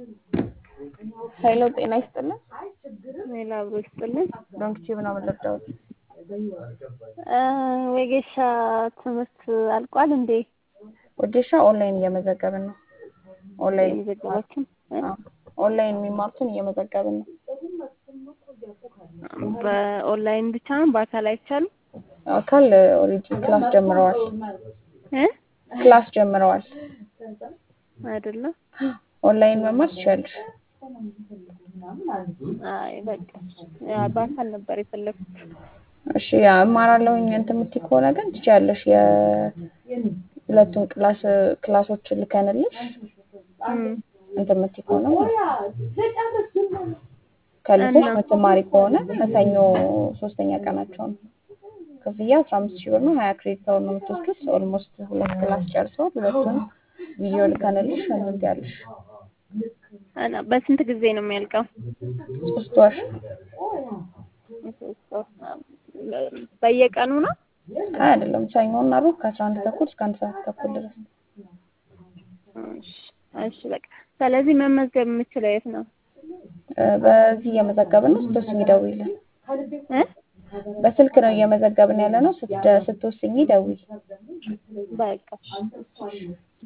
ሄሎ ጤና ይስጥልን። ሌላ አብሮ ይስጥልን። ዶንክቺ ምናምን ልርዳዎት? ወጌሻ ትምህርት አልቋል እንዴ? ወጌሻ ኦንላይን እየመዘገብን ነው። ኦንላይን የመዘገባችን ኦንላይን የሚማሩትን እየመዘገብን ነው። በኦንላይን ብቻ ነው፣ በአካል አይቻልም አካል ኦልሬዲ ክላስ ጀምረዋል። እ ክላስ ጀምረዋል። አይደለም። ኦንላይን መማር ትችያለሽ። አይ በቃ ያ በአካል ነበር የፈለኩት። እሺ ያ እማራለሁኝ እንትን የምትይ ከሆነ ግን ትችያለሽ። የሁለቱን ክላስ ክላሶችን ልከንልሽ እም እንትን የምትይ ከሆነ ከልጆች የምትማሪ ከሆነ ሰኞ ሶስተኛ ቀናቸው ነው። ክፍያ አስራ አምስት ሺህ ብር ነው። ሀያ ክሬዲት አወር ነው የምትወስዱት። ኦልሞስት ሁለት ክላስ ጨርሰዋል። ሁለቱን ቪዲዮ ልከንልሽ እንትን ትያለሽ። እና በስንት ጊዜ ነው የሚያልቀው? ሶስት ወር በየቀኑ ነው? አይ አይደለም፣ ሰኞና ሮብ ከአስራ አንድ ተኩል እስከ አንድ ሰዓት ተኩል ድረስ። እሺ እሺ በቃ ስለዚህ መመዝገብ የምችለው የት ነው? በዚህ እየመዘገብን ነው። ስትወስኝ ደውይልን። እ በስልክ ነው እየመዘገብን ያለ ነው። ስትወስኝ ደውይ። በቃ